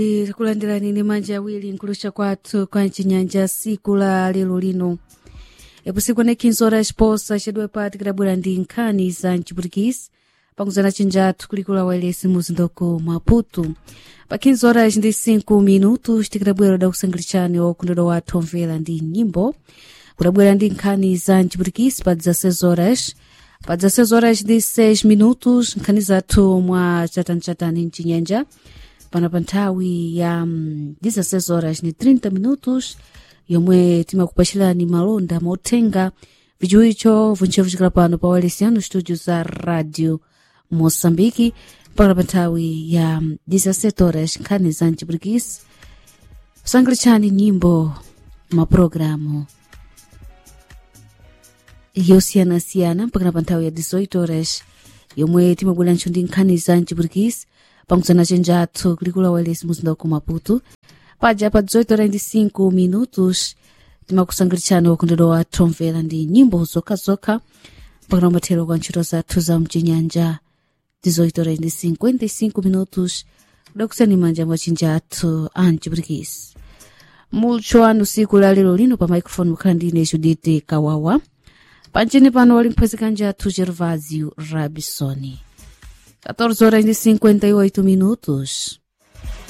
kulandirani ni manja awiri nkulusha kwathu kwa chinyanja siku la lero lino epusiku ne 15 horas posa chedwe pati kidabwera ndi nkhani za mchiputikisi pakuzana chinjathu kulikula wailesi muzindoko maputu pa 15 horas ndi 5 minutos tikidabwera dakusangilitshani okundedwa wathu omvera ndi nyimbo kudabwera ndi nkhani za mchiputikisi pa 16 horas pa 16 horas ndi 6 minutos nkhani zathu mwa chatani-chatani mchinyanja pana pa nthawi ya mm, 16 horas ni 30 minutos yomwe timakupachirani malonda mothenga vijuicho vunchevu chikala pano pa walesiano studio za radio moçambike mpaka pa nthawi ya mm, 17 horas nkhani za mchiputikisi kusangilitshani nyimbo mapulogalamu yosiyanasiyana mpakana pa nthawi ya 18 horas yomwe timabweranso ndi nkhani za mchiputikisi pamuzana chenjathu kulikula wailesi muzinda wa maputu paja pa 18 horas ndi 5 minutos timakusangilitshani wakundedwa wathu omvera ndi nyimbo zokhazokha mpakana mathero kwa ntchito zathu za mchinyanja 18 horas ndi 55 minutos kudakusani manja mwa chinjathu a mchiputikisi mulcho anu siku la lero lino pa microphone mukhala ndine judite kawawa panchini pano wali mphwezekanje athu gervasio rabisoni 14 horas e 58 minutos